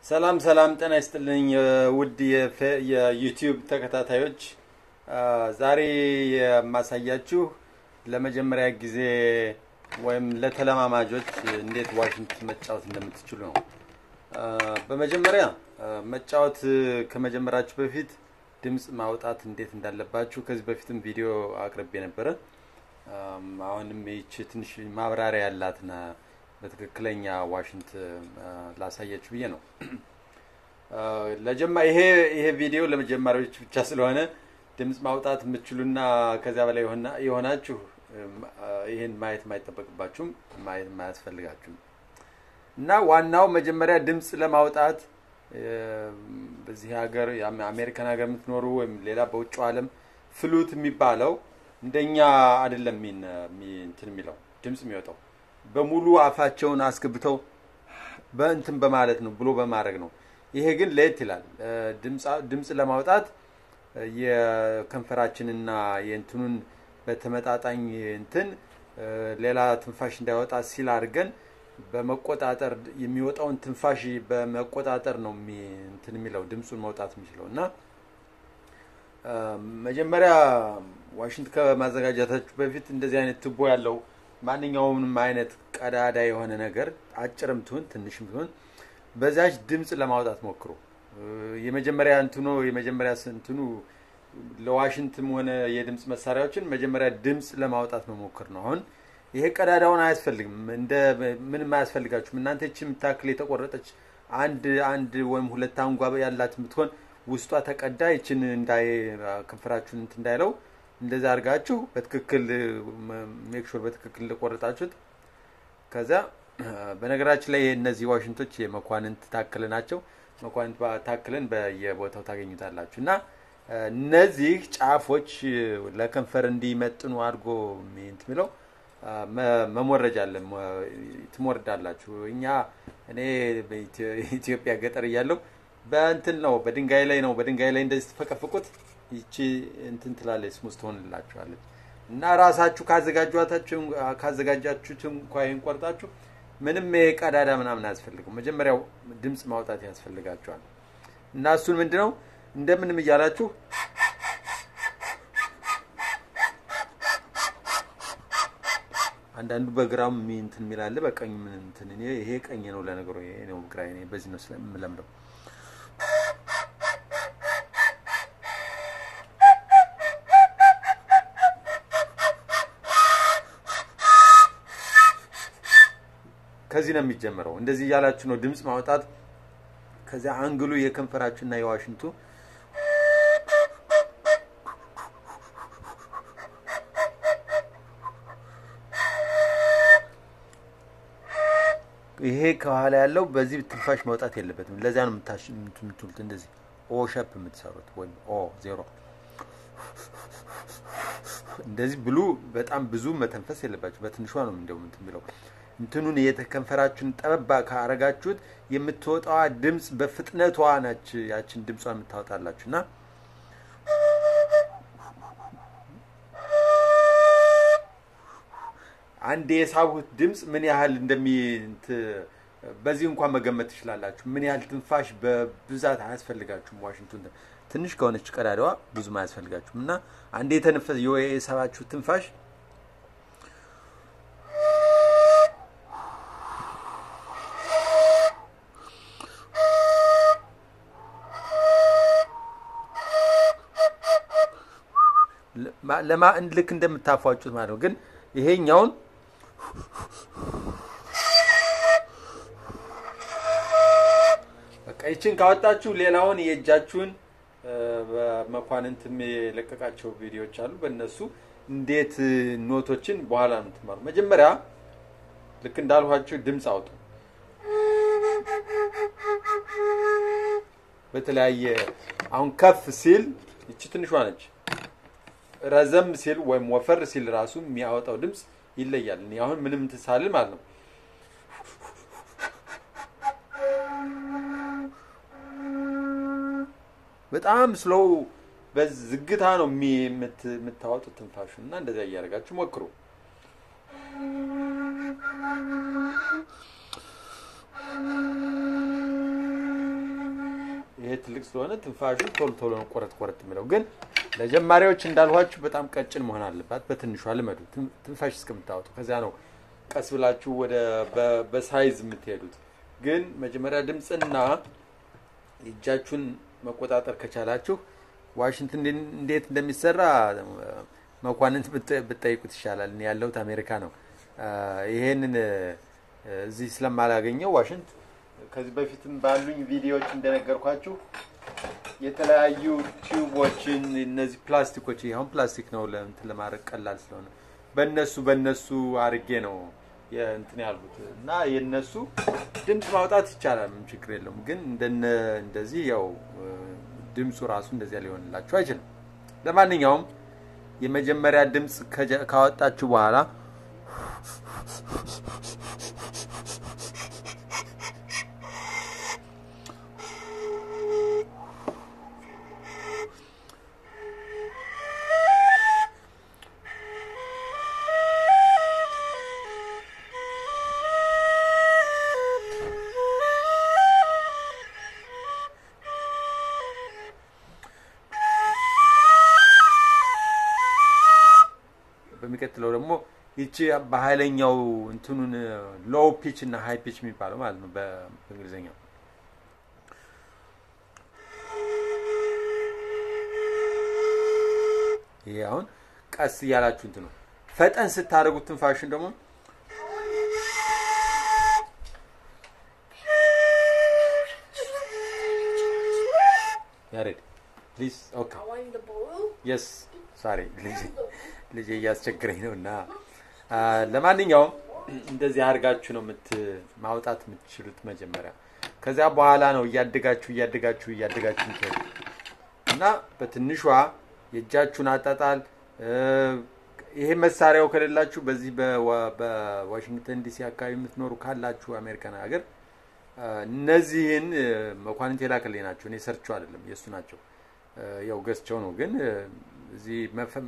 ሰላም ሰላም፣ ጤና ይስጥልኝ ውድ የዩቲዩብ ተከታታዮች፣ ዛሬ የማሳያችሁ ለመጀመሪያ ጊዜ ወይም ለተለማማጆች እንዴት ዋሽንት መጫወት እንደምትችሉ ነው። በመጀመሪያ መጫወት ከመጀመራችሁ በፊት ድምፅ ማውጣት እንዴት እንዳለባችሁ ከዚህ በፊትም ቪዲዮ አቅርቤ ነበረ። አሁንም ይቺ ትንሽ ማብራሪያ ያላትና በትክክለኛ ዋሽንት ላሳያችሁ ብዬ ነው። ለጀማ ይሄ ይሄ ቪዲዮ ለመጀመሪያዎች ብቻ ስለሆነ ድምፅ ማውጣት የምትችሉና ከዚያ በላይ የሆናችሁ ይህን ማየት የማይጠበቅባችሁም ማየት የማያስፈልጋችሁም እና ዋናው መጀመሪያ ድምፅ ለማውጣት በዚህ ሀገር አሜሪካን ሀገር የምትኖሩ ወይም ሌላ በውጭ ዓለም ፍሉት የሚባለው እንደኛ አይደለም እንትን የሚለው ድምፅ የሚወጣው በሙሉ አፋቸውን አስገብተው በእንትን በማለት ነው ብሎ በማድረግ ነው። ይሄ ግን ለየት ይላል። ድምፅ ለማውጣት የከንፈራችንና የእንትኑን በተመጣጣኝ እንትን ሌላ ትንፋሽ እንዳይወጣ ሲል አድርገን በመቆጣጠር የሚወጣውን ትንፋሽ በመቆጣጠር ነው እንትን የሚለው ድምፁን መውጣት የሚችለው እና መጀመሪያ ዋሽንት ከማዘጋጀታችሁ በፊት እንደዚህ አይነት ቱቦ ያለው ማንኛውንም አይነት ቀዳዳ የሆነ ነገር አጭርም ትሁን ትንሽም ትሁን በዛች ድምፅ ለማውጣት ሞክሩ። የመጀመሪያ እንትኑ የመጀመሪያ እንትኑ ለዋሽንትም ሆነ የድምፅ መሳሪያዎችን መጀመሪያ ድምፅ ለማውጣት መሞክር ነው። አሁን ይሄ ቀዳዳውን አያስፈልግም፣ እንደ ምንም አያስፈልጋችሁም። እናንተ ይህች የምታክል የተቆረጠች አንድ አንድ ወይም ሁለት አንጓ ያላት የምትሆን ውስጧ ተቀዳ ይችን እንዳይ ከንፈራችሁን እንትን እንዳይለው እንደዛ አድርጋችሁ በትክክል ሜክሹር በትክክል እንደቆረጣችሁት። ከዛ በነገራችን ላይ እነዚህ ዋሽንቶች የመኳንንት ታክል ናቸው። መኳንንት ታክልን በየቦታው ታገኙታላችሁ። እና እነዚህ ጫፎች ለከንፈር እንዲመጥኑ አድርጎ እንትን የሚለው መሞረጃ አለ፣ ትሞርዳላችሁ። እኛ እኔ ኢትዮጵያ ገጠር እያለሁ በእንትን ነው በድንጋይ ላይ ነው በድንጋይ ላይ እንደዚህ ትፈቀፍቁት ይቺ እንትን ትላለች ስሙዝ ትሆንላችኋለች። እና ራሳችሁ ካዘጋጃችሁት እንኳ ይህን ቆርጣችሁ ምንም ቀዳዳ ምናምን አያስፈልግም። መጀመሪያው ድምፅ ማውጣት ያስፈልጋችኋል። እና እሱን ምንድን ነው እንደምንም እያላችሁ አንዳንዱ በግራም እንትን የሚላለ በቀኝ ምን እንትን ይሄ ቀኝ ነው ለነገሩ ይሄ ነው ግራ በዚህ ነው ስለምለምደው ከዚህ ነው የሚጀምረው። እንደዚህ እያላችሁ ነው ድምፅ ማውጣት። ከዚያ አንግሉ የከንፈራችሁና የዋሽንቱ ይሄ ከኋላ ያለው በዚህ ትንፋሽ መውጣት የለበትም። ለዚያ ነው የምትሉት እንደዚህ ኦ ሸፕ የምትሰሩት ወይም ኦ ዜሮ እንደዚህ ብሉ። በጣም ብዙ መተንፈስ የለባችሁ። በትንሿ ነው እንደው እንትን የሚለው እንትኑን የተከንፈራችሁን ጠበባ ካረጋችሁት የምትወጣዋ ድምፅ በፍጥነቷ ናች ያችን ድምጿን የምታወጣላችሁ እና አንድ የሳቡት ድምፅ ምን ያህል እንደሚ በዚህ እንኳን መገመት ትችላላችሁ። ምን ያህል ትንፋሽ በብዛት አያስፈልጋችሁም። ዋሽንቱን ትንሽ ከሆነች ቀዳዳዋ ብዙም አያስፈልጋችሁም እና አንድ የተነፈስ የሳባችሁ ትንፋሽ ለማ ልክ እንደምታፏጩት ማለት ነው። ግን ይሄኛውን በቃ ይችን ካወጣችሁ ሌላውን የእጃችሁን በመኳንንትም የለቀቃቸው ቪዲዮዎች አሉ። በእነሱ እንዴት ኖቶችን በኋላ ነው የምትማሩ። መጀመሪያ ልክ እንዳልኋችሁ ድምፅ አውጡ። በተለያየ አሁን ከፍ ሲል ይቺ ትንሿ ነች ረዘም ሲል ወይም ወፈር ሲል ራሱ የሚያወጣው ድምፅ ይለያል። እኔ አሁን ምንም እንትን ሳልል ማለት ነው በጣም ስሎው በዝግታ ነው የምታወጡት ትንፋሹ እና እንደዚያ እያደረጋችሁ ሞክሩ። ይሄ ትልቅ ስለሆነ ትንፋሹ ቶሎ ቶሎ ነው ቆረጥ ቆረጥ የሚለው። ግን ለጀማሪዎች እንዳልኋችሁ በጣም ቀጭን መሆን አለባት። በትንሿ ልመዱ ትንፋሽ እስከምታወጡ። ከዚያ ነው ቀስ ብላችሁ ወደ በሳይዝ የምትሄዱት። ግን መጀመሪያ ድምፅና እጃችሁን መቆጣጠር ከቻላችሁ ዋሽንት እንዴት እንደሚሰራ መኳንንት ብትጠይቁት ይሻላል። እኔ ያለሁት አሜሪካ ነው። ይሄንን እዚህ ስለማላገኘው ዋሽንት ከዚህ በፊትም ባሉኝ ቪዲዮዎች እንደነገርኳችሁ የተለያዩ ቲዩቦችን እነዚህ ፕላስቲኮች አሁን ፕላስቲክ ነው ለእንትን ለማድረግ ቀላል ስለሆነ በእነሱ በእነሱ አርጌ ነው እንትን ያልኩት እና የእነሱ ድምፅ ማውጣት ይቻላል፣ ምንም ችግር የለውም። ግን እንደዚህ ያው ድምፁ ራሱ እንደዚያ ሊሆንላችሁ አይችልም። ለማንኛውም የመጀመሪያ ድምፅ ካወጣችሁ በኋላ በሚቀጥለው ደግሞ ይቺ በኃይለኛው እንትኑን ሎው ፒች እና ሃይ ፒች የሚባለው ማለት ነው በእንግሊዝኛው። ይሄ አሁን ቀስ እያላችሁ እንትኑ ፈጠን ስታደርጉት ትንፋሽን ደግሞ ያሬድ ፕሊዝ ኦኬ የስ ሳሪ ልጅ እያስቸግረኝ ነው እና ለማንኛውም እንደዚህ አድርጋችሁ ነው ማውጣት የምትችሉት መጀመሪያ። ከዚያ በኋላ ነው እያደጋችሁ እያደጋችሁ እያደጋችሁ ምትሄዱ እና በትንሿ የእጃችሁን አጣጣል ይሄ መሳሪያው ከሌላችሁ በዚህ በዋሽንግተን ዲሲ አካባቢ የምትኖሩ ካላችሁ አሜሪካን ሀገር እነዚህን መኳንንት የላከልኝ ናቸው። እኔ ሰርቸው አይደለም የእሱ ናቸው። ያው ገዝቸው ነው ግን እዚህ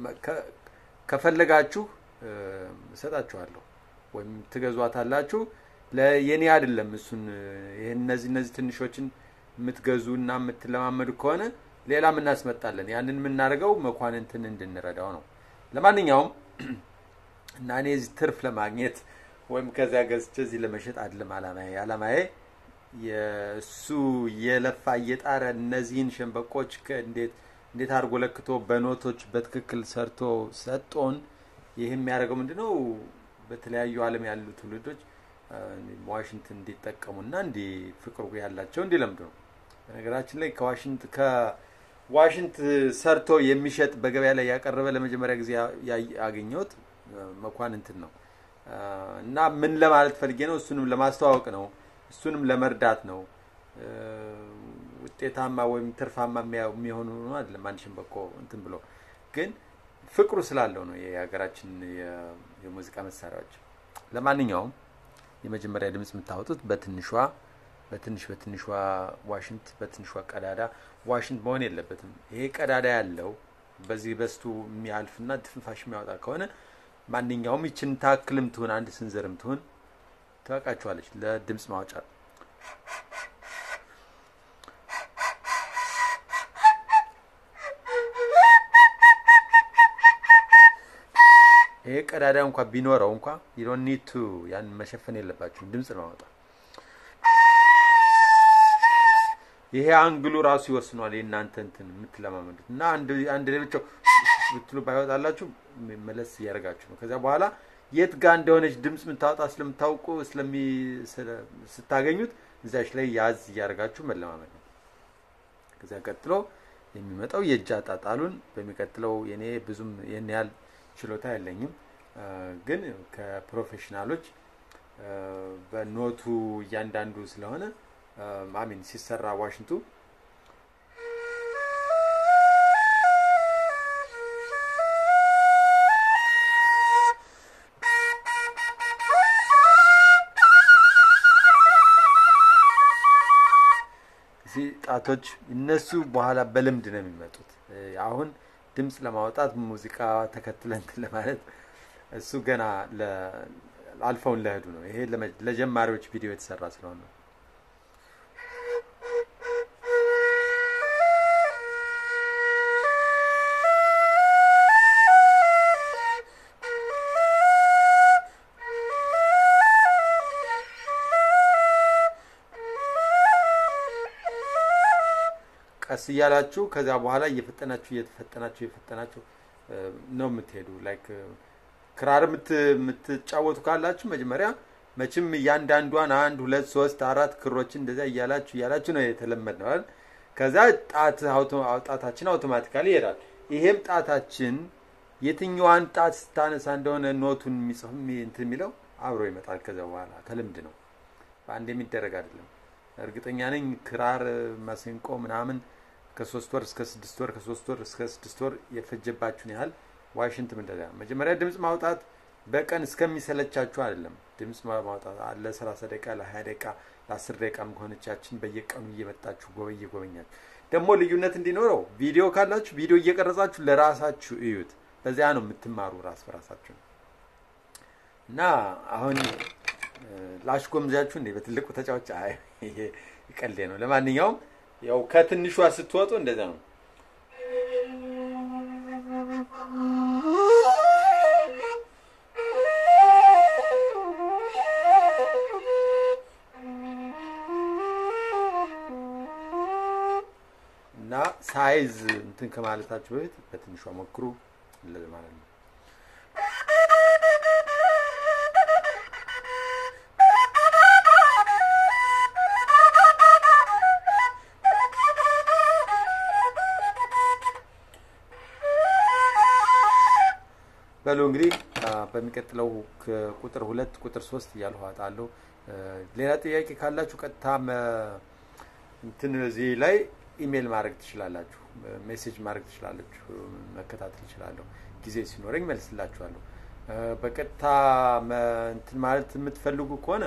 ከፈለጋችሁ እሰጣችኋለሁ ወይም ትገዟታላችሁ። የኔ አይደለም እሱን ይህን እነዚህ እነዚህ ትንሾችን የምትገዙ እና የምትለማመዱ ከሆነ ሌላም እናስመጣለን። ያንን የምናደርገው መኳንንትን እንድንረዳው ነው። ለማንኛውም እና እኔ እዚህ ትርፍ ለማግኘት ወይም ከዚያ ገዝቼ እዚህ ለመሸጥ አይደለም አላማዬ። አላማዬ የእሱ የለፋ እየጣረ እነዚህን ሸንበቆች እንዴት እንዴት አድርጎ ለክቶ በኖቶች በትክክል ሰርቶ ሰጦን። ይህ የሚያደርገው ምንድነው? በተለያዩ ዓለም ያሉ ትውልዶች ዋሽንት እንዲጠቀሙና እንዲ ፍቅሩ ያላቸው እንዲለምዱ ነው። በነገራችን ላይ ከዋሽንት ከዋሽንት ሰርቶ የሚሸጥ በገበያ ላይ ያቀረበ ለመጀመሪያ ጊዜ ያገኘሁት መኳንንትን ነው እና ምን ለማለት ፈልጌ ነው? እሱንም ለማስተዋወቅ ነው። እሱንም ለመርዳት ነው። ውጤታማ ወይም ትርፋማ የሚሆኑ አይደለም። አንድ ሸንበቆ እንትን ብሎ ግን ፍቅሩ ስላለው ነው የሀገራችን የሙዚቃ መሳሪያዎች። ለማንኛውም የመጀመሪያ ድምፅ የምታወጡት በትንሿ በትንሽ በትንሿ ዋሽንት በትንሿ ቀዳዳ ዋሽንት መሆን የለበትም። ይሄ ቀዳዳ ያለው በዚህ በስቱ የሚያልፍና ትንፋሽ የሚያወጣ ከሆነ ማንኛውም ይችን ታክልም ትሁን አንድ ስንዝርም ትሁን ትበቃችኋለች ለድምፅ ማውጫ። ይሄ ቀዳዳ እንኳ ቢኖረው እንኳ ዩዶን ኒድ ቱ ያን መሸፈን የለባችሁም ድምፅ ለማውጣት። ይሄ አንግሉ ራሱ ይወስኗል የእናንተ እንትን የምትለማመዱት እና አንድ ሌሎቸው ብትሉ ባይወጣላችሁ መለስ እያደረጋችሁ ነው። ከዚያ በኋላ የት ጋር እንደሆነች ድምፅ የምታወጣ ስለምታውቁ ስታገኙት እዚያች ላይ ያዝ እያደረጋችሁ መለማመድ ነው። ከዚያ ቀጥሎ የሚመጣው የእጅ አጣጣሉን በሚቀጥለው የኔ ብዙም ይህን ያህል ችሎታ የለኝም፣ ግን ከፕሮፌሽናሎች በኖቱ እያንዳንዱ ስለሆነ አሚን ሲሰራ ዋሽንቱ እዚህ ጣቶች እነሱ በኋላ በልምድ ነው የሚመጡት። አሁን ድምፅ ለማውጣት ሙዚቃ ተከትለን ለማለት እሱ ገና አልፈውን ለህዱ ነው። ይሄ ለጀማሪዎች ቪዲዮ የተሰራ ስለሆነ ነው። ቀስ እያላችሁ ከዛ በኋላ እየፈጠናችሁ እየፈጠናችሁ እየፈጠናችሁ ነው የምትሄዱ። ላይክ ክራር የምትጫወቱ ካላችሁ መጀመሪያ መቼም እያንዳንዷን አንድ ሁለት ሶስት አራት ክሮችን እንደዚያ እያላችሁ እያላችሁ ነው የተለመድ ነው አይደል? ከዛ ጣት ጣታችን አውቶማቲካሊ ይሄዳል። ይሄም ጣታችን የትኛዋን ጣት ስታነሳ እንደሆነ ኖቱን የሚጽፍ እንትን የሚለው አብሮ ይመጣል። ከዛ በኋላ ከልምድ ነው፣ በአንድ የሚደረግ አይደለም። እርግጠኛ ነኝ ክራር፣ ማሲንቆ ምናምን ከሶስት ወር እስከ ስድስት ወር ከሶስት ወር እስከ ስድስት ወር የፈጀባችሁን ያህል ዋሽንትም እንደዚያ መጀመሪያ ድምፅ ማውጣት በቀን እስከሚሰለቻችሁ አይደለም። ድምፅ ማውጣት ለሰላሳ ደቂቃ ለሀያ ደቂቃ ለአስር ደቂቃ ከሆነቻችን በየቀኑ እየመጣችሁ ጎበ እየጎበኛችሁ ደግሞ ልዩነት እንዲኖረው ቪዲዮ ካላችሁ ቪዲዮ እየቀረጻችሁ ለራሳችሁ እዩት። በዚያ ነው የምትማሩ ራስ በራሳችሁ እና አሁን ላሽጎምዛችሁ እንዴ በትልቁ ተጫዋች ይሄ ቀልዴ ነው። ለማንኛውም ያው ከትንሿ ስትወጡ እንደዛ ነው። እና ሳይዝ እንትን ከማለታችሁ በፊት በትንሿ ሞክሩ ማለት ነው። በሉ እንግዲህ በሚቀጥለው ቁጥር ሁለት ቁጥር ሶስት እያልሁ አጣለሁ። ሌላ ጥያቄ ካላችሁ ቀጥታ እንትን እዚህ ላይ ኢሜይል ማድረግ ትችላላችሁ፣ ሜሴጅ ማድረግ ትችላላችሁ፣ መከታተል እችላለሁ። ጊዜ ሲኖረኝ መልስላችኋለሁ። በቀጥታ እንትን ማለት የምትፈልጉ ከሆነ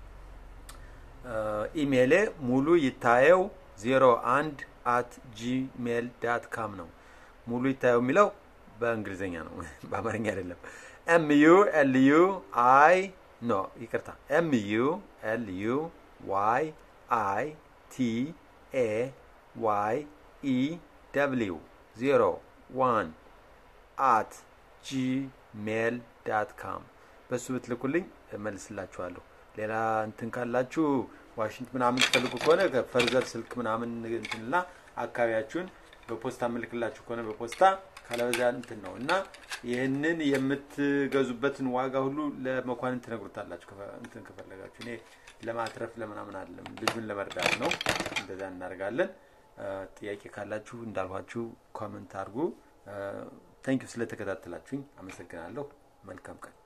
ኢሜይሌ ሙሉ ይታየው ዜሮ አንድ አት ጂሜል ዳት ካም ነው። ሙሉ ይታየው የሚለው በእንግሊዝኛ ነው፣ በአማርኛ አይደለም። ኤም ዩ ኤል ዩ አይ ኖ ይቅርታ፣ ኤም ዩ ኤል ዩ ዋይ አይ ቲ ኤ ዋይ ኢ ደብሊው ዜሮ ዋን አት ጂሜል ዳት ካም በሱ ብትልኩልኝ እመልስላችኋለሁ። ሌላ እንትን ካላችሁ ዋሽንት ምናምን ትፈልጉ ከሆነ ፈርዘር ስልክ ምናምን እንትንና አካባቢያችሁን በፖስታ ምልክላችሁ ከሆነ በፖስታ ካለበዚያ እንትን ነው እና ይህንን የምትገዙበትን ዋጋ ሁሉ ለመኳንን ትነግሩታላችሁ እንትን ከፈለጋችሁ። እኔ ለማትረፍ ለምናምን አይደለም፣ ልጁን ለመርዳት ነው። እንደዛ እናደርጋለን። ጥያቄ ካላችሁ እንዳልኋችሁ ኮመንት አድርጉ። ታንኪዩ ስለተከታተላችሁኝ አመሰግናለሁ። መልካም ቀን